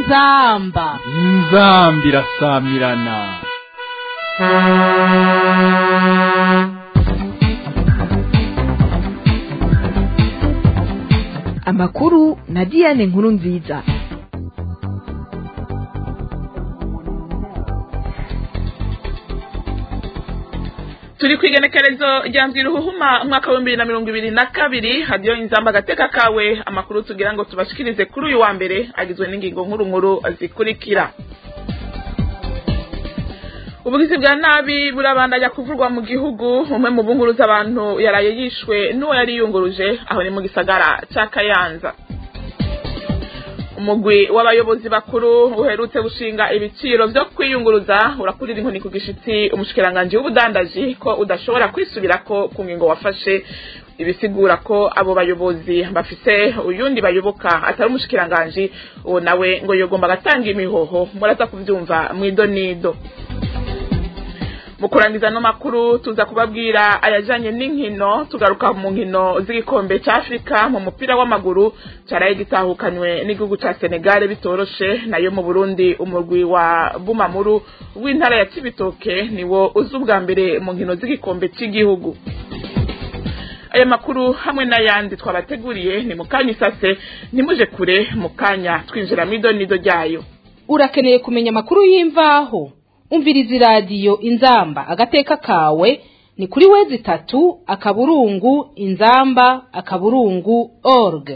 inzamba inzambi irasamirana amakuru na diane nkuru nziza turi ku igenekerezo rya ruhuma umwaka w'ibihumbi bibiri na mirongo ibiri na kabiri hadiyo inzamba agateka kawe amakuru tugira ngo tubashikirize kuri uyu wa mbere agizwe n'ingingo nkuru nkuru zikurikira ubugizi bwa nabi burabandanya kuvurwa mu gihugu umwe mu bunguruza abantu yaraye yishwe n'uwo yari yunguruje aho ni mu gisagara cya kayanza umugwi w'abayobozi bakuru uherutse gushinga ibiciro byo kwiyunguruza urakurira inkoni ku gishitsi umushikiranganji w'ubudandaji ko udashobora kwisubirako ku ngingo wafashe ibisigura ko abo bayobozi bafise uyundi bayoboka atari umushikiranganji uwo nawe ngo yogomba agatanga imihoho muraza kuvyumva mw'idonido mu kurangiza no makuru tuza kubabwira ayajanye n'inkino tugaruka mu nkino z'igikombe ca Afrika mu mupira w'amaguru caraye gitahukanywe n'igihugu ca Senegal bitoroshe nayo mu Burundi umurwi wa Bumamuru w'intara ya Cibitoke niwo uzi ubwa mbere mu nkino z'igikombe c'igihugu aya makuru hamwe n'ayandi twabateguriye ni mukanya isase ntimuje kure mukanya twinjira mw'idonido ryayo urakeneye kumenya amakuru y'imvaho umviriza iradiyo inzamba agateka kawe ni kuri wezi itatu akaburungu inzamba akaburungu org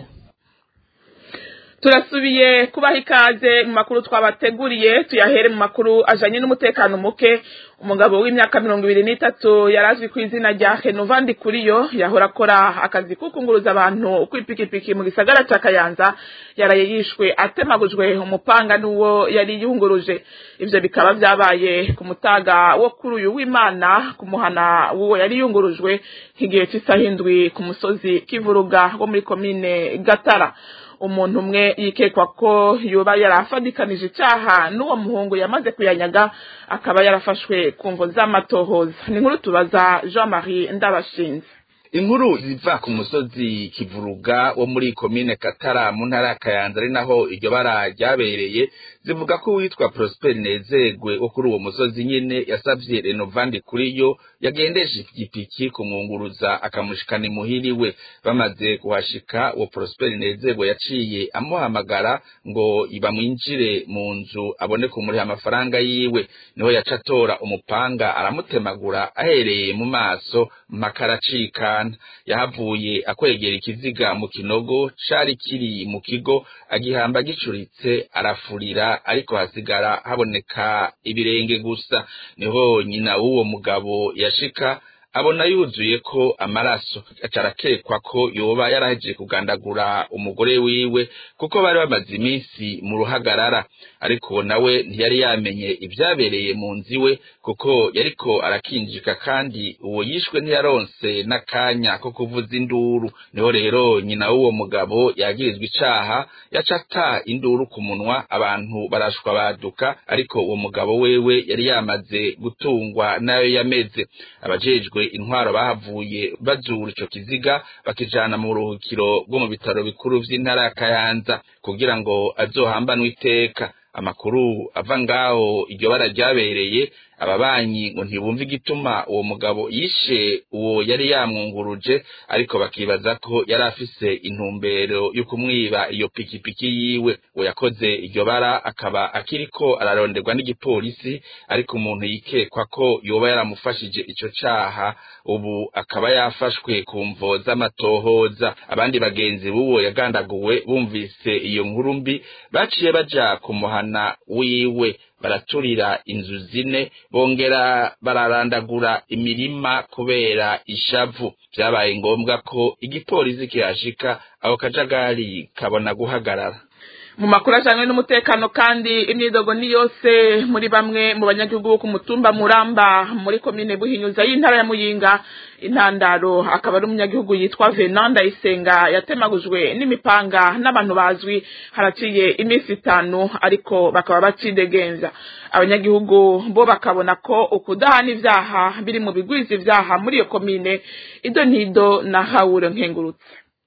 turasubiye kubaha ikaze mu makuru twabateguriye tuyahere mu makuru ajanye n'umutekano muke umugabo w'imyaka mirongo ibiri n'itatu yari azwi ku izina rya henovandi kuriyo yahora akora akazi ko kunguruza abantu kw'ipikipiki mu gisagara ca kayanza yaraye yishwe atemagujwe umupanga n'uwo yari yunguruje ivyo bikaba vyabaye ku mutaga wo kuri uyu w'imana ku muhana w'uwo yari yungurujwe nk'igihe c'isaha indwi ku musozi kivuruga wo muri komine gatara umuntu umwe yikekwa ko yoba yarafadikanije icyaha n'uwo muhungu yamaze kuyanyaga akaba yarafashwe ku mvo z'amatohoza ni nkuru tubaza jean marie ndabashinze inkuru ziva ku musozi kivuruga wo muri komine katara mu ntara ya kayanza ari naho iryo bara ryabereye zivuga ko uwitwa prosper nezegwe wo kuri uwo musozi nyene yasavye renovandi kuri yo yagendeje igipiki kumwunguruza akamushikana imuhiriwe bamaze kuhashika uwo prosper nezegwe yaciye amuhamagara ngo bamwinjire mu nzu abone kumuriha amafaranga yiwe niho yaca atora umupanga aramutemagura ahereye mu maso mpaka aracikana yahavuye akwegera ikiziga mu kinogo cari kiri mu kigo agihamba gicuritse arafurira ariko hasigara haboneka ibirenge gusa niho nyina w'uwo mugabo yashika abona yuzuye ko amaraso acarakekwa ko yoba yarahejeje kugandagura umugore wiwe kuko bari bamaze iminsi mu ruhagarara ariko nawe ntiyari yamenye ibyabereye mu nzu iwe kuko yariko arakinjika kandi uwo yishwe ntiyaronse n'akanya ko kuvuza induru niho rero nyina w'uwo mugabo yagirizwa icaha yaca ata induru ku munwa abantu barashwa baduka ariko uwo mugabo wewe yari yamaze gutungwa nayo yameze abajejwe intwaro bahavuye bazura ico kiziga bakijana mu buruhukiro bwo mu bitaro bikuru vy'intara ya kayanza kugira ngo azohambanwe iteka amakuru ava ngaho iryo bara ryabereye ababanyi ngo ntibumve igituma uwo mugabo yishe uwo yari yamwunguruje ariko bakibaza ko yari afise intumbero yo kumwiba iyo pikipiki yiwe uwo yakoze iryo bara akaba akiriko araronderwa n'igipolisi ariko umuntu yikekwa ko yoba yaramufashije ico caha ubu akaba yafashwe ku mvo z'amatohoza abandi bagenzi b'uwo yagandaguwe bumvise iyo nkuru mbi baciye baja ku muhana wiwe baraturira inzu zine bongera bararandagura imirima kubera ishavu vyabaye ngombwa ko igipolisi kihashika aho kajagari kabona guhagarara mu makuru ajanywe n'umutekano kandi imyidogo ni yose muri bamwe mu banyagihugu bo ku mutumba muramba muri komine buhinyuza y'intara ya muyinga intandaro akaba ari umunyagihugu yitwa venanda isenga yatemagujwe n'imipanga n'abantu bazwi haraciye iminsi itanu ariko bakaba bacidegenza abanyagihugu bo bakabona ko ukudahana ivyaha biri mu bigwiza ivyaha muri iyo komine ido ntido na hawure nkengurutse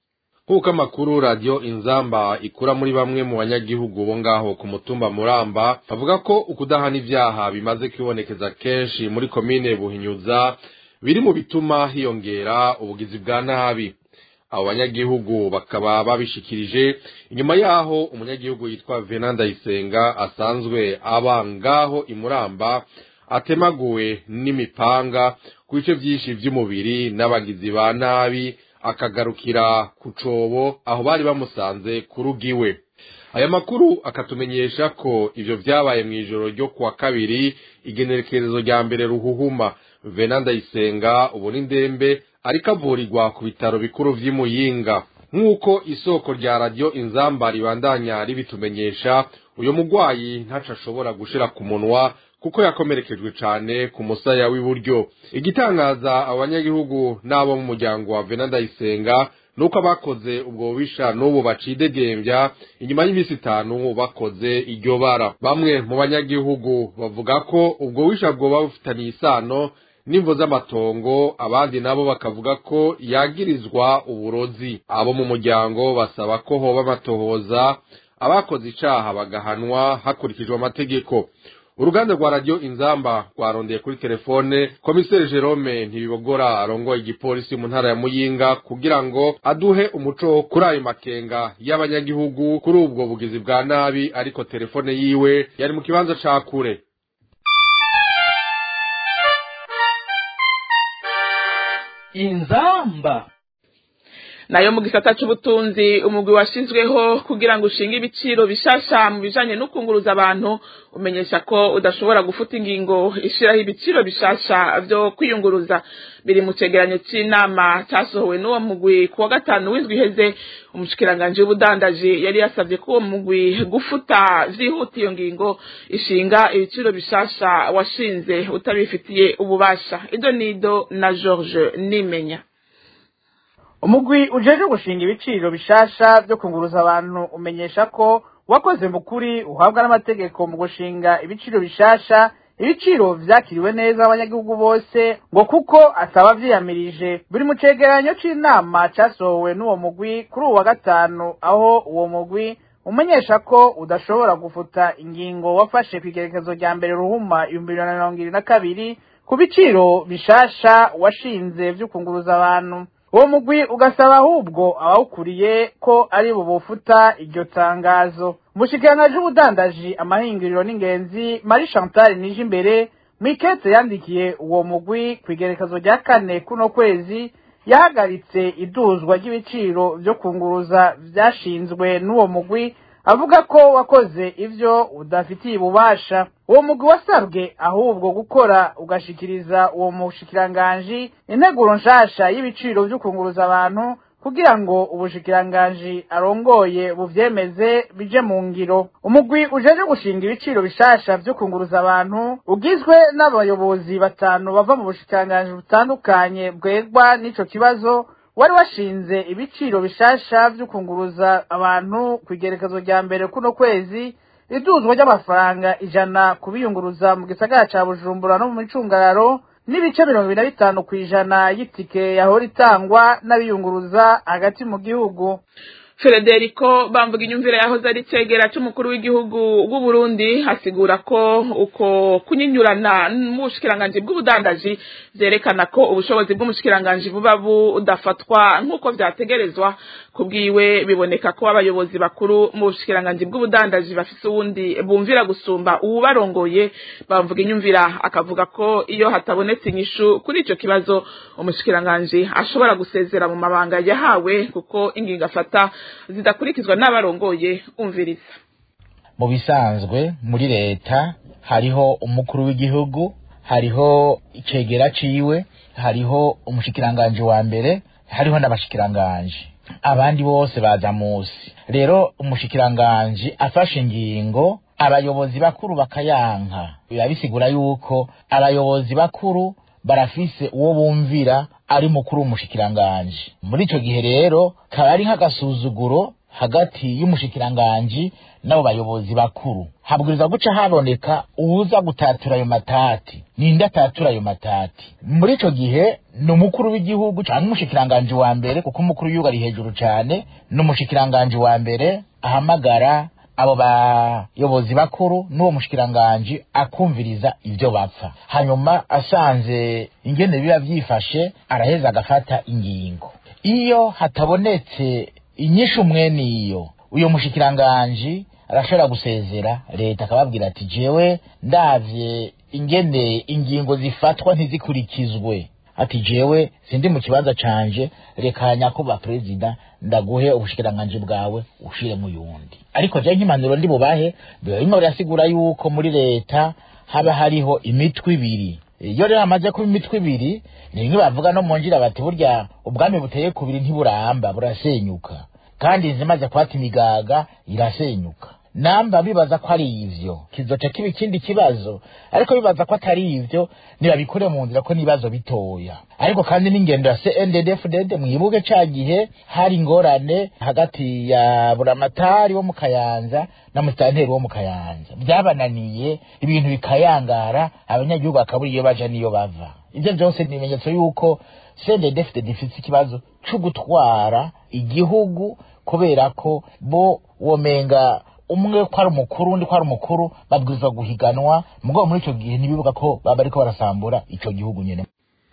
nk'uko amakuru radiyo inzamba ikura muri bamwe mu banyagihugu bo ngaho ku mutumba muramba bavuga ko ukudahana ibyaha bimaze kwibonekeza kenshi muri komine buhinyuza biri mu bituma hiyongera ubugizi bwa nabi abo banyagihugu bakaba babishikirije inyuma yaho umunyagihugu yitwa venanda isenga asanzwe aba ngaho imuramba atemaguwe n'imipanga ku bice byinshi by'umubiri n'abagizi ba nabi akagarukira ku cobo aho bari bamusanze ku rugo iwe aya makuru akatumenyesha ko ivyo vyabaye mw'ijoro ryo kuwa kabiri igenekerezo rya mbere ruhuhuma venanda isenga ubu ni ndembe ariko avurirwa ku bitaro bikuru vy'imuyinga nk'uko isoko rya radiyo inzamba ribandanya ribitumenyesha uyu mugwayi ntaco ashobora gushira ku munwa kuko yakomerekejwe cane ku musaya w'iburyo igitangaza abanyagihugu n'abo mu muryango wa venanda isenga nuko abakoze ubwo bubisha n'ubu bacidegembya inyuma y'iminsi itanu bakoze iryo bara bamwe mu banyagihugu bavuga ko ubwo bubisha bwoba bufitaniye isano n'imvo z'amatongo abandi nabo bakavuga ko yagirizwa uburozi abo mu muryango basaba ko hoba amatohoza abakoze icaha bagahanwa hakurikijwe amategeko uruganda rwa radiyo inzamba rwarondeye kuri telefone komiseri jerome ntibibogora arongoye igipolisi mu ntara ya muyinga kugira ngo aduhe umuco kuri ayo makenga y'abanyagihugu kuri ubwo bugizi bwa nabi ariko telefone yiwe yari mu kibanza ca kure inzamba nayo mu gisata c'ubutunzi umugwi washinzweho kugira ngo ushinge ibiciro bishasha mu bijanye no kunguruza abantu umenyesha ko udashobora gufuta ingingo ishiraho ibiciro bishasha vyo kwiyunguruza biri mu cegeranyo c'inama casohowe n'uwo mugwi ku wa gatanu w'indwi iheze umushikiranganji w'ubudandaji yari yasavye ko uwo mugwi gufuta vyihuta iyo ngingo ishinga ibiciro bishasha washinze utabifitiye ububasha ido nido na george nimenya umugwi ujeje gushinga ibiciro bishasha byo kunguruza abantu umenyesha ko wakoze mu kuri uhabwa n'amategeko mu gushinga ibiciro bishasha ibiciro vyakiriwe neza abanyagihugu bose ngo kuko ataba vyiyamirije buri mu cegeranyo c'inama casohowe n'uwo mugwi kuri uwa gatanu aho uwo mugwi umenyesha ko udashobora gufuta ingingo wafashe kw'igerekezo rya mbere ruhuma ibihumbi bibiri na mirongo ibiri na kabiri ku biciro bishasha washinze vyo kunguruza abantu uwo mugwi ugasaba ahubwo abawukuriye ko ari bo bofuta iryo tangazo umushikiranganji w'ubudandaji amahinguriro n'ingenzi marie chantal nije imbere mwikete yandikiye uwo mugwi ku igerekezo rya kane kuno kwezi yahagaritse iduzwa ry'ibiciro vyo kunguruza vyashinzwe n'uwo mugwi avuga ko wakoze ivyo udafitiye ububasha uwo mugwi wasabwe ahubwo gukora ugashikiriza uwo mushikiranganji integuro nshasha y'ibiciro vyo kunguruza abantu kugira ngo ubushikiranganji arongoye buvyemeze bije mu ngiro umugwi ujeje gushinga ibiciro bishasha vyo kunguruza abantu ugizwe n'abayobozi batanu bava mu bushikiranganji butandukanye bwegwa n'ico kibazo wari washinze ibiciro bishasha vyo kunguruza abantu ku igerekezo rya mbere kuno kwezi iduzwa ry'amafaranga ijana kubiyunguruza mu gisagara ca bujumbura no mu micungararo n'ibice mirongo ibiri na bitanu kw'ijana y'itike yahora itangwa n'abiyunguruza hagati mu gihugu Federico bamvuga inyumvire yahoze ari cegera c'umukuru w'igihugu w'u Burundi hasigura ko uko kunyinyurana mu bushikiranganji bw'ubudandaji vyerekana ko ubushobozi bw'umushikiranganji buba budafatwa nk'uko vyategerezwa kubwiwe biboneka ko abayobozi bakuru mu bushikiranganji bw'ubudandaji bafise uwundi bumvira gusumba uwubarongoye bamvuga inyumvira akavuga ko iyo hatabonetse inyishu kuri ico kibazo umushikiranganji ashobora gusezera mu mabanga yahawe kuko ingingo afata zidakurikizwa n'abarongoye umviriza mu bisanzwe muri leta hariho umukuru w'igihugu hariho icegera ciwe hariho umushikiranganji wa mbere hariho n'abashikiranganji abandi bose baza musi rero umushikiranganji afashe ingingo abayobozi bakuru bakayanka biba bisigura yuko abayobozi bakuru barafise uwo bumvira ari mukuru w'umushikiranganji muri ico gihe rero kaba ari nk'agasuzuguro hagati y'umushikiranganji n'abo bayobozi bakuru habwirizwa guca haboneka uwuza gutatura ayo matati ninde atatura ayo matati muri ico gihe ni umukuru w'igihugu canke umushikiranganji wa mbere kuko umukuru w'igihugu ari hejuru cane n'umushikiranganji wa mbere ahamagara abo bayobozi bakuru n'uwo mushikiranganji akumviriza ibyo bapfa hanyuma asanze ingene biba vyifashe araheza agafata ingingo iyo hatabonetse inyishu mwene iyo uyo mushikiranganji arashobora gusezera leta akababwira ati jewe ndavye ingene ingingo zifatwa ntizikurikizwe ati jewe sindi mu kibanza canje reka nyakuba perezida ndaguhe ubushikiranganji bwawe ushire mu yundi ariko je nk'impanuro ndi bubahe biba bimwe birasigura yuko muri leta haba hariho imitwe ibiri iyo rero hamaze kuba imitwe ibiri ni bimwe bavuga no mu ngira bati burya ubwami buteye kubiri ntiburamba burasenyuka kandi zimaze kuhata imigaga irasenyuka namba bibaza ko ari ivyo kizoca kiba ikindi kibazo ariko bibaza ko atari ivyo nibabikure mu nzira ko n'ibibazo bitoya ariko kandi n'ingendo ya CNDD-FDD mwibuke ca gihe hari ingorane hagati ya buramatari wo mu Kayanza na musitanteri wo mu Kayanza byabananiye ibintu bikayangara abanyagihugu bakabura iyo baja niyo bava ivyo byose ni ibimenyetso yuko CNDD-FDD ifite ikibazo co gutwara igihugu kubera ko bo womenga umwe ko ari umukuru undi ko ari umukuru babwirizwa guhiganwa mugabo muri ico gihe ntibibuka ko baba bariko barasambura ico gihugu nyene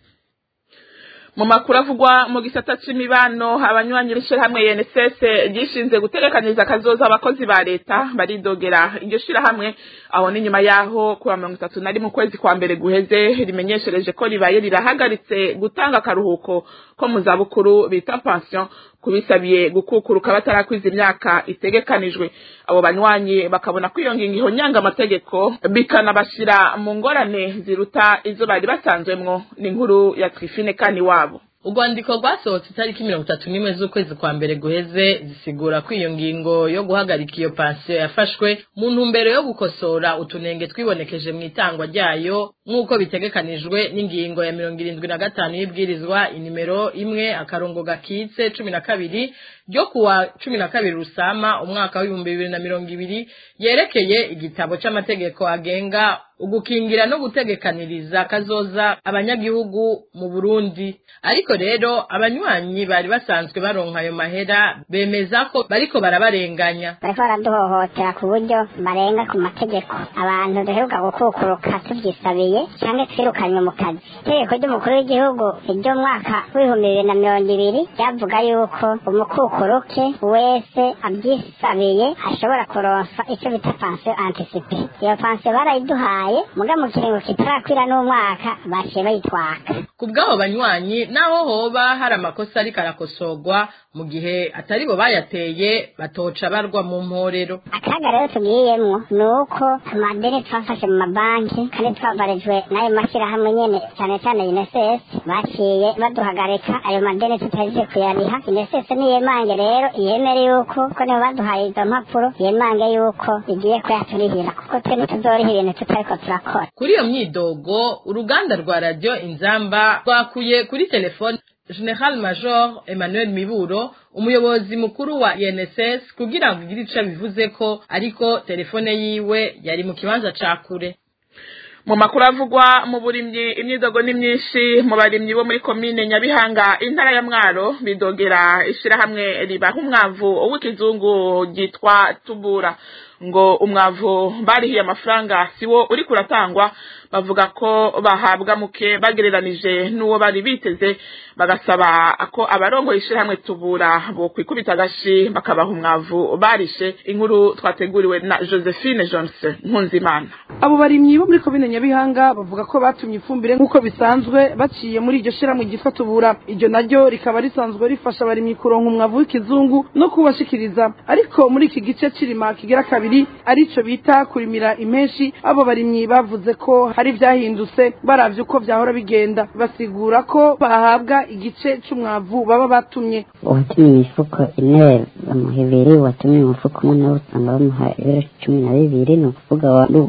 mu makuru avugwa mu gisata c'imibano abanywanyi b'ishirahamwe UNSS ryishinze guterekaniza akazoza abakozi ba leta baridogera iryo shirahamwe aho ni nyuma yaho kuwa mirongo itatu na rimwe ukwezi kwa mbere guheze rimenyeshereje ko ribaye rirahagaritse gutanga akaruhuko ko mu zabukuru bita pension kubisabiye gukukuruka batarakwiza imyaka itegekanijwe abo banywanyi bakabona ko iyo ngingo ihonyanga amategeko bikanabashira mu ngorane ziruta izo bari basanzwemwo ni inkuru ya Trifine kani wabo urwandiko rwasohotse itariki mirongo itatu n'imwe z'ukwezi kwa mbere guheze zisigura ko iyo ngingo yo guhagarika iyo pansiyo yafashwe mu ntumbero yo gukosora utunenge twibonekeje mu itangwa ryayo nk'uko bitegekanijwe n'ingingo ya mirongo irindwi na gatanu y'ibwirizwa inimero imwe akarongo gakitse cumi na kabiri ryo kuwa cumi na kabiri rusama umwaka w'ibihumbi bibiri na mirongo ibiri yerekeye igitabo c'amategeko agenga ugukingira no gutegekaniriza kazoza abanyagihugu mu Burundi ariko rero abanywanyi bari basanzwe baronka ayo mahera bemeza ko bariko barabarenganya bariko baraduhohotera ku buryo barenga ku mategeko abantu duheruka gukukuruka tuvyisabiye canke twirukanywe mu kazi itegeko ry'umukuru w'igihugu ry'umwaka w'ibihumbi bibiri na mirongo ibiri ryavuga yuko umukukuruke wese avyisabiye ashobora kuronsa ico bita pansiyo antisipe iyo pansiyo barayiduhaye muga mu kiringo kitarakwira n'umwaka baciye bayitwaka ku bw'abo banywanyi naho hoba hari amakosa ariko arakosorwa mu gihe atari bo bayateye batoca barwa mu mporero akaga rero tugiyemwo ni uko amadeni twafashe mu mabanki kandi twavarijwe n'ayo mashyirahamwe nyene cyane cyane unicef baciye baduhagarika ayo madeni tutahejeje kuyariha unicef niyemange rero yemere yuko ko nibo baduhaye izo mpapuro yemange yuko igiye kuyaturihira kuko twe ntituzoriha ibintu tutariko turakora kuri iyo myidogo uruganda rwa radiyo inzamba rwakuye kuri telefone General Major Emmanuel Miburo umuyobozi mukuru wa INSS kugira ngo igire ico bivuze ko ariko telefone yiwe yari mu kibanza ca kure mu makuru avugwa mu burimyi imyidogo ni myinshi mu barimyi bo muri komine nyabihanga intara ya mwaro bidogera ishirahamwe ribaha umwavu w'ikizungu ryitwa tubura ngo umwavu barihiye amafaranga siwo uri kuratangwa bavuga ko bahabwa muke bagereranije n'uwo bari biteze bagasaba ko abarongoye ishirahamwe tubura bo kwikubita agashi bakabaha umwavu barishe inkuru twateguriwe na Josephine Johnson Nkunzimana abo barimyi bo muri komine nyabihanga bavuga ko batumye ifumbire nk'uko bisanzwe baciye muri iryo shirahamwe ryitwa tubura iryo naryo rikaba risanzwe rifasha abarimyi kuronka umwavu w'ikizungu no kubashikiriza ariko muri iki gice c'irima kigera kabiri arico bita kurimira impeshi abo barimyi bavuze ko hari ivyahindutse baravye uko vyahora bigenda basigura ko bahabwa igice c'umwavu baba batumye uwatumye imifuko ine bamuha ibiri uwatumye umufuko umwe nawe usanga bamuha ibiro cumi na bibiri ni ukuvuga watumye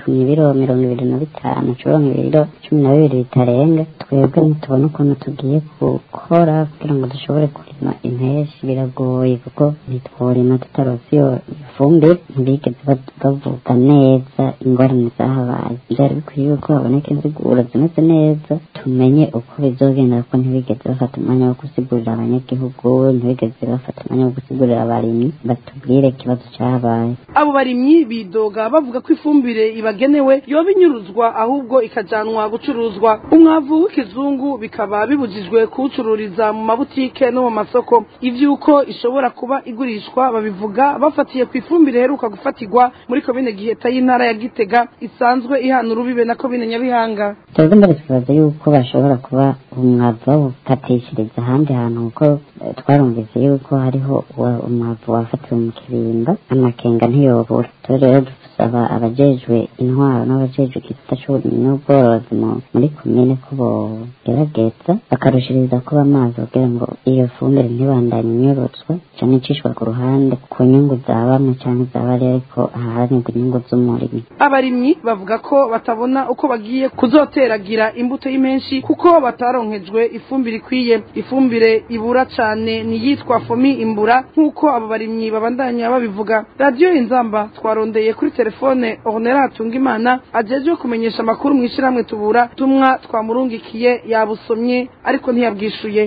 wapimye ibiro mirongo ibiri na bitanu ucuronka ibiro cumi na bibiri bitarenga twebwe ntitubona ukuntu tugiye gukora kugira ngo dushobore kurima impeshi biragoye kuko ntitworima tutarose iyo ifumbire ntibigeze bad- bavuga neza ingorane zahabaye byari bikwiye yuko haboneka inziguro zimeze neza tumenye uko bizogenda kuko ntibigeze bafata umwanya wo gusigurira abanyagihugu ntibigeze bafata umwanya wo gusigurira abarimyi batubwire ikibazo cyahabaye abo barimyi bidoga bavuga ko ifumbire ibagenewe yoba inyuruzwa ahubwo ikajanwa gucuruzwa umwavu w'ikizungu bikaba bibujijwe kuwucururiza mu mabutike no mu masoko ivy'uko ishobora kuba igurishwa babivuga bafatiye ku ifumbire iheruka gufatirwa muri komine giheta y'intara ya gitega isanzwe ihana urubibe na komine nyabihanga twebwe mbere twibaza yuko bashobora kuba umwavu bawukatishiriza ahandi hantu kuko eh, twarumvise yuko hariho wa- umwavu wafatiwe mu kirimba amakenga ntiyobura twe rero dusaba abajejwe intwaro n'abajejwe igisata c'uburimyi n'ubworozi mu- muri komine ko bogerageza bakarushiriza kuba amazi kugira ngo iyo fumbire ntibandanye inyorotswa cane icishwa ku ruhande ku nyungu za bamwe canke za bariya ariko aharanirwa inyungu z'umurimyi abarimyi bavuga ko batabona uko bagiye kuzoteragira imbuto y'impenshi kuko bataronkejwe ifumbire ikwiye ifumbire ibura cane niyitwa fomi imbura nk'uko abo barimyi babandanya babivuga radiyo inzamba twarondeye kuri telefone ornera hatungimana ajejwe kumenyesha amakuru mu ishyirahamwe tubura tumwa twamurungikiye yabusomye ariko ntiyabwishuye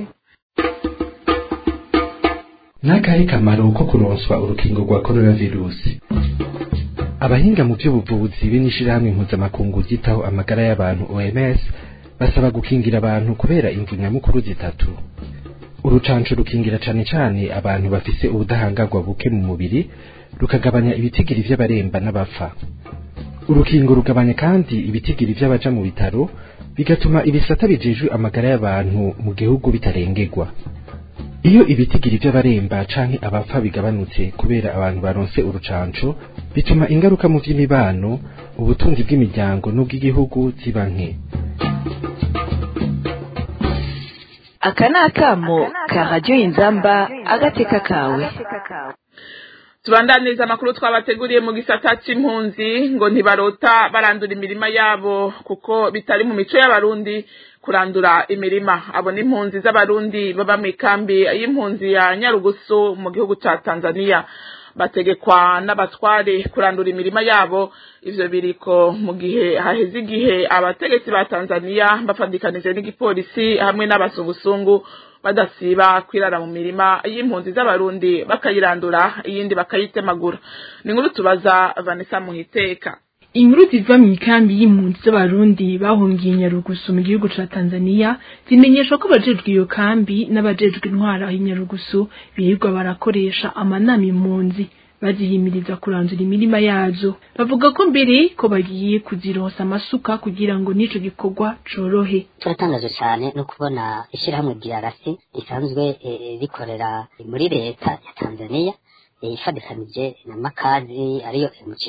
n'akahe kamaro ko kuronswa urukingo rwa coronavirusi abahinga mu by'ubuvuzi be n'ishirahamwe mpuzamakungu ryitaho amagara y'abantu OMS basaba gukingira abantu kubera imvu nyamukuru zitatu urucanco rukingira cane cane abantu bafise ubudahangarwa buke mu mubiri rukagabanya ibitigiri vy'abaremba n'abapfa urukingo rugabanya kandi ibitigiri vy'abaja mu bitaro bigatuma ibisata bijejwe amagara y'abantu mu gihugu bitarengerwa iyo ibitigiri by'abaremba canke abapfa bigabanutse kubera abantu baronse urucanco bituma ingaruka mu vy'imibano ubutunzi bw'imiryango n'ubw'igihugu ziba nke aka ni akamo ka radiyo inzamba agateka kawe tubandaniza amakuru twabateguriye mu gisata c'impunzi ngo ntibarota barandura imirima yabo kuko bitari mu mico y'abarundi kurandura imirima abo ni impunzi z'abarundi baba mu ikambi y'impunzi ya nyarugusu mu gihugu ca tanzania bategekwa n'abatware kurandura imirima yabo ivyo biriko mu gihe haheze igihe abategetsi ba tanzania bafadikanije n'igipolisi hamwe n'abazungusungu badasiba kwirara mu mirima y'impunzi z'abarundi bakayirandura iyindi bakayitemagura ni inkuru tubaza vanessa muhiteka inkuru ziva mu ikambi y'impunzi z'abarundi bahungiye nyarugusu mu gihugu ca tanzania zimenyesha ko abajejwe iyo kambi n'abajejwe intwara y'inyarugusu birirwa barakoresha amanama impunzi bazihimiriza kurandura imirima yazo bavuga ko mbere ko bagiye kuzirosa amasuka kugira ngo n'ico gikorwa corohe turatangaje cyane no kubona ishyirahamwe DRC risanzwe eh, rikorera muri leta ya Tanzania eh, ifadikanije na makazi ariyo MJ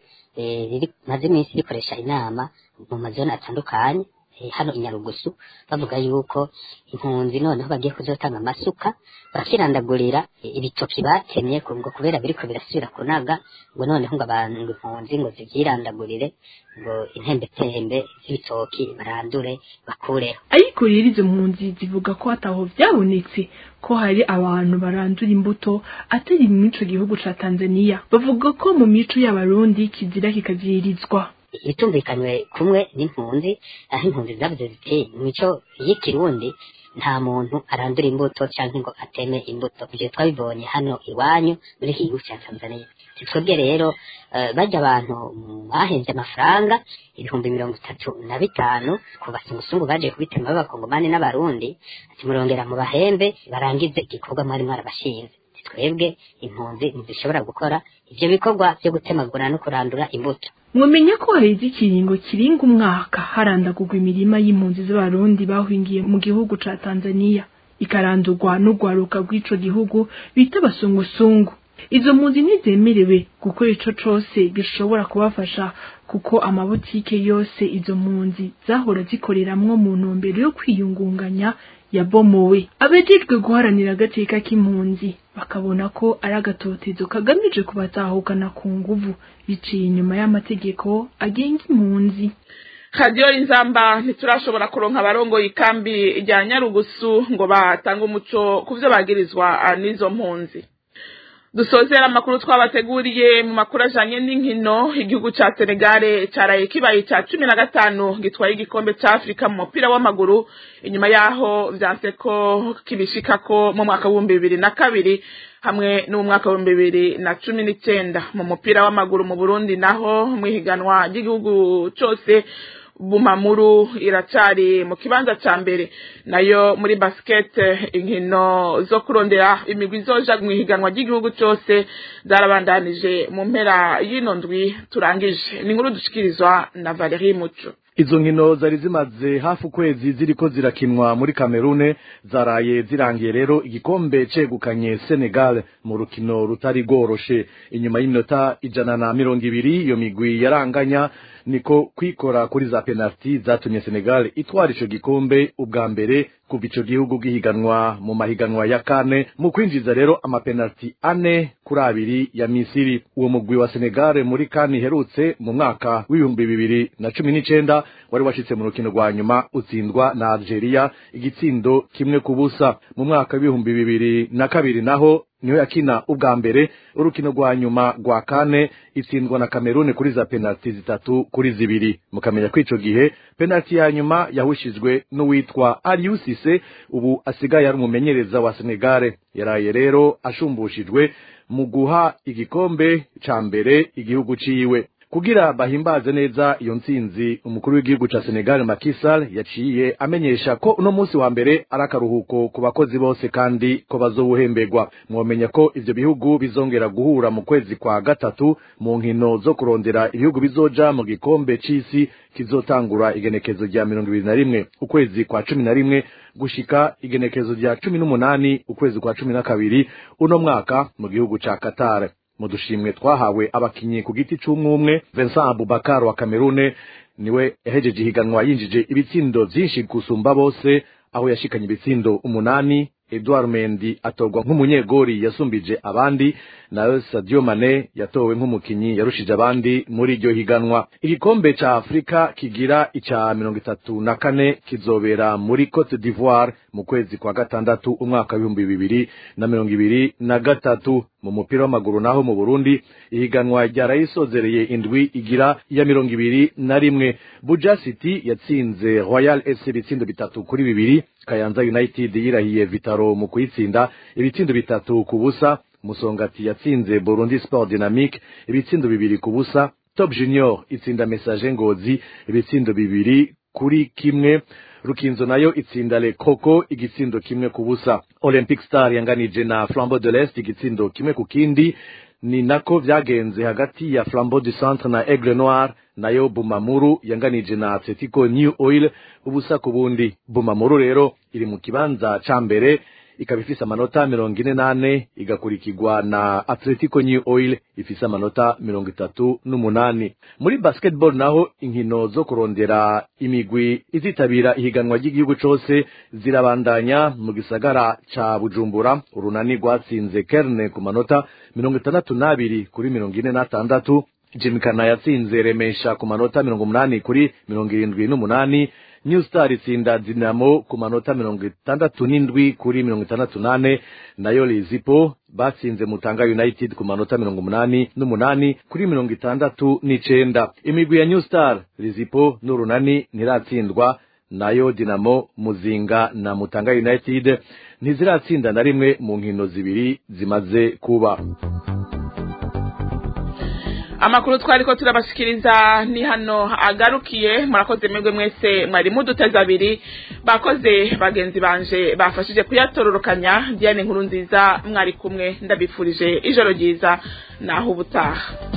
eh, riri maze iminsi rikoresha inama mu mazone atandukanye eh, hano i Nyarugusu bavuga yuko impunzi noneho bagiye kuzotanga amasuka bakirandagurira eh, ibitoki batemye ku- ngo kubera biriko birasubira kunaga ngo noneho ngo abantu ngo impunzi ngo zivyirandagurire ngo intembetembe z'ibitoki barandure bakureho ariko rero izo mpunzi zivuga ko hataho vyabonetse ko hari abantu barandura imbuto atari mu ico gihugu ca tanzania bavuga ko mu mico y'abarundi kizira kikavyirizwa itumvikanywe kumwe n'impunzi aho impunzi zavuze ziti mu mico y'ikirundi nta muntu arandura imbuto cyangwa ngo ateme imbuto ivyo twabibonye hano iwanyu muri iki gihugu cya tanzania twebwe rero eh, bajya abantu bahenze amafaranga ibihumbi mirongo itatu na bitanu ku basungusungu baje kubitema b'abakongomani n'abarundi ati murongera mu bahembe barangize igikorwa mwari mwarabashinze twebwe impunzi ntizishobora gukora ivyo bikorwa vyo gutemagura no kurandura imbuto mwamenya ko haheze ikiringo kiringa umwaka harandagurwa imirima y'impunzi z'abarundi bahwingiye mu gihugu ca tanzania ikarandurwa n'urwaruka rw'ico gihugu bita abasungusungu izo mpunzi ntizemerewe gukora ico cose gishobora kubafasha kuko amabutike yose izo mpunzi zahora zikoreramwo mu ntumbero yo kwiyungunganya yabomowe abejejwe guharanira agateka k'impunzi bakabona ko ari agatotezo kagamije kubatahukana ku nguvu biciye inyuma y'amategeko agenga impunzi radiyo inzamba ntiturashobora kuronka abarongoye ikambi rya nyarugusu ngo batange umuco ku byo bagirizwa n'izo mpunzi dusozera amakuru twabateguriye mu makuru ajanye n'inkino igihugu ca senegale caraye kibaye ca cumi na gatanu gitwaye igikombe ca afurika mu mupira w'amaguru inyuma yaho vyanse ko kibishikako mu mwaka w'ibihumbi bibiri na kabiri hamwe n'umwaka w'ibihumbi bibiri na cumi n'icenda mu mupira w'amaguru mu burundi naho mw'ihiganwa ry'igihugu cose bumamuru iracari mu kibanza ca mbere nayo muri basket inkino zo kurondera imigwi izoja mu ihiganwa ry'igihugu cose zarabandanije mu mpera y'ino ndwi turangije ni inkuru dushikirizwa na Valerie Muco izo nkino zari zimaze hafi ukwezi ziriko zirakinwa muri Kamerune zaraye zirangiye rero igikombe cegukanye Senegal mu rukino rutari rworoshe inyuma y'iminota ijana na mirongo ibiri iyo migwi yaranganya niko kwikora kuri za penalty zatumye Senegal itwara ico gikombe ubwa mbere kuva ico gihugu gihiganwa mu mahiganwa ya kane mu kwinjiza rero amapenalty ane kuri abiri ya Misiri uwo mugwi wa Senegal muri kane iherutse mu mwaka w'ibihumbi bibiri na cumi n'icenda wari washitse mu rukino rwa nyuma utsindwa na Algeria igitsindo kimwe ku busa mu mwaka w'ibihumbi bibiri na kabiri naho niyo yakina ubwa mbere urukino rwa nyuma rwa kane itsindwa na Kameruni kuri za penalty zitatu kuri zibiri mukamenya ko ico gihe penalty ya nyuma yahushijwe n'uwitwa Aliou Cisse ubu asigaye ari umumenyereza wa Senegal yaraye rero ashumbushijwe mu guha igikombe ca mbere igihugu ciwe kugira bahimbaze neza iyo ntsinzi umukuru w'igihugu ca Senegal Macky Sall yaciye amenyesha ko uno munsi wa mbere ari akaruhuko ku bakozi bose kandi ko bazowuhemberwa mwomenya ko ivyo bihugu bizongera guhura mu kwezi kwa gatatu mu nkino zo kurondera ibihugu bizoja mu gikombe c'isi kizotangura igenekezo rya mirongo ibiri na rimwe ukwezi kwa cumi na rimwe gushika igenekezo rya cumi n'umunani ukwezi kwa cumi na kabiri uno mwaka mu gihugu ca Qatar mu dushimwe twahawe abakinyi ku giti c'umwumwe Vincent Abubakar wa Cameroon niwe yahejeje ihiganwa yinjije ibitsindo vyinshi gusumba bose aho yashikanye ibitsindo umunani Edouard Mendy atorwa nk'umunyegori yasumbije abandi nayo Sadio Mane yatowe nk'umukinyi yarushije abandi muri iryo higanwa igikombe ca Afrika kigira ica mirongo itatu na kane kizobera muri Cote d'Ivoire mu kwezi kwa gatandatu umwaka w'ibihumbi bibiri na mirongo ibiri na gatatu mu mupira w'amaguru naho mu Burundi ihiganwa ryarayisozereye indwi igira iya mirongo ibiri na rimwe Buja City yatsinze Royal FC ibitsindo bitatu kuri bibiri Kayanza United yirahiye Vitaro mu kuyitsinda ibitsindo bitatu ku busa Musongati yatsinze Burundi Sport Dynamique ibitsindo bibiri ku busa Top Junior itsinda Message Ngozi ibitsindo bibiri kuri kimwe Rukinzo nayo itsinda Le Coco igitsindo kimwe ku busa Olympic Star yanganije na Flambeau de l'Est igitsindo kimwe ku kindi ni nako vyagenze hagati ya Flambeau du Centre na Aigle Noir nayo Bumamuru yanganije na Atletico New Oil ubusa ku bundi Bumamuru rero iri mu kibanza ca mbere ikaba ifise amanota mirongo ine nane igakurikirwa na Atletico New Oil ifise amanota mirongo itatu n'umunani muri basketball naho inkino zo kurondera imigwi izitabira ihiganwa ry'igihugu cose zirabandanya mu gisagara ca Bujumbura urunani rwatsinze Kerne ku manota mirongo itandatu n'abiri kuri mirongo ine n'atandatu Jimkana yatsinze Remesha ku manota mirongo umunani kuri mirongo irindwi n'umunani New Star itsinda Dinamo ku manota mirongo itandatu n'indwi kuri mirongo itandatu nane nayo Lizipo batsinze Mutanga United ku manota mirongo umunani n'umunani kuri mirongo itandatu n'icenda imigwi ya New Star Lizipo n'urunani ntiratsindwa nayo Dinamo Muzinga na Mutanga United ntiziratsinda na rimwe mu nkino zibiri zimaze kuba amakuru twari ko turabashikiriza ni hano agarukiye murakoze mwebwe mwese mwari muduteze abiri bakoze bagenzi banje bafashije kuyatororokanya diane nkuru nziza mwari kumwe ndabifurije ijoro ryiza naho ubutaha